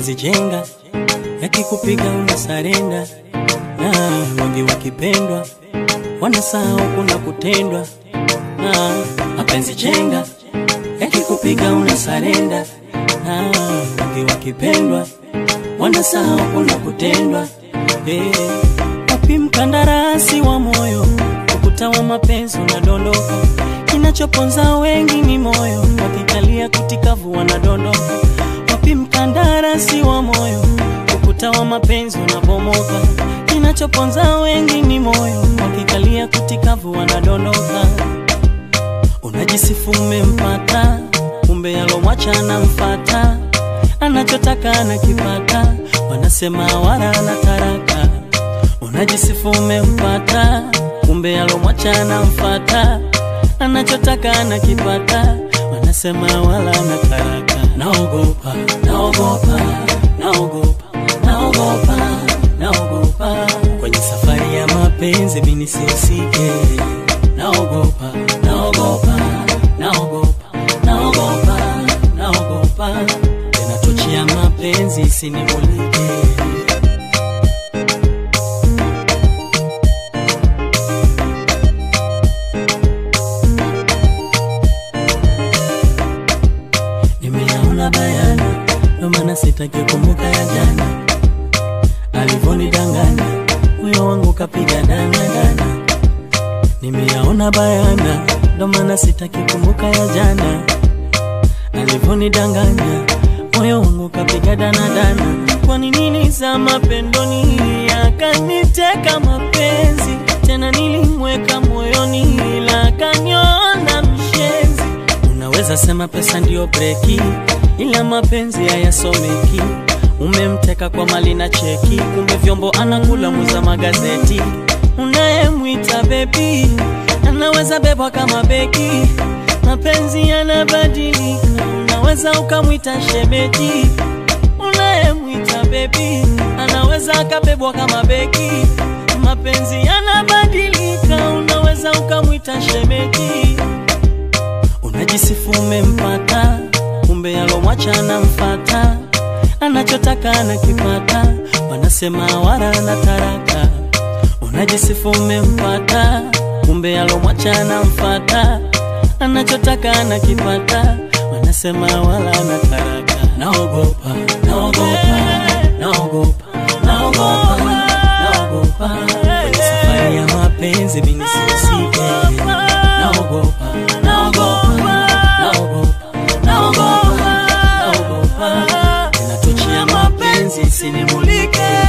mapenzi jenga, yakikupiga unasarenda, na wengi wakipendwa wanasahau kuna kutendwa. Na mapenzi jenga, yakikupiga unasarenda, na wengi wakipendwa wanasahau kuna kutendwa. Eh, wapi mkandarasi wa moyo, ukuta wa mapenzi unadondoka, kinachoponza wengi ni moyo, wakikalia kutikavu wanadondoka. Wapi mkandarasi wa moyo, ukuta wa mapenzi unabomoka, kinachoponza wengi ni moyo, wakikalia kutikavu wanadondoka. Unajisifu umempata, kumbe yalomwacha anamfata, anachotaka anakipata, wanasema wala ana taraka. Unajisifu umempata, kumbe yalomwacha anamfata, anachotaka anakipata, wanasema wala ana taraka. Naogopa, naogopa, naogopa, naogopa, naogopa kwenye safari ya mapenzi mimi nisihusike. Naogopa, naogopa, naogopa, naogopa, naogopa tena tochi ya mapenzi isinimulike. Nimeyaona bayana, ndo maana sitaki kumbuka ya jana, alivonidanganya moyo wangu kapiga dana dana. Nimeyaona bayana, ndo maana sitaki kumbuka ya jana, alivonidanganya moyo wangu kapiga dana dana. Kwa nini nilizama pendoni, akaniteka mapenzi tena, nilimweka moyoni, ila akaniona mshenzi. Unaweza sema pesa ndiyo breki, ila mapenzi hayasomeki. Umemteka kwa mali na cheki, kumbe vyombo anakula muza magazeti. Unayemwita bebi anaweza bebwa kama beki, mapenzi yanabadilika. Unaweza ukamwita shemeji, unayemwita bebi anaweza akabebwa kama beki, mapenzi yanabadilika. Unaweza ukamwita shemeji Unajisifu umempata, kumbe yalomwacha anamfata, anachotaka anakipata, wanasema wala ana taraka. Unajisifu umempata, kumbe yalomwacha anamfata, anachotaka anakipata, wanasema wala ana taraka. Naogopa, naogopa, naogopa, naogopa, naogopa kwenye safari ya mapenzi mimi nisihusike. Naogopa, naogopa, naogopa, naogopa, naogopa tena tochi ya mapenzi isinimulike.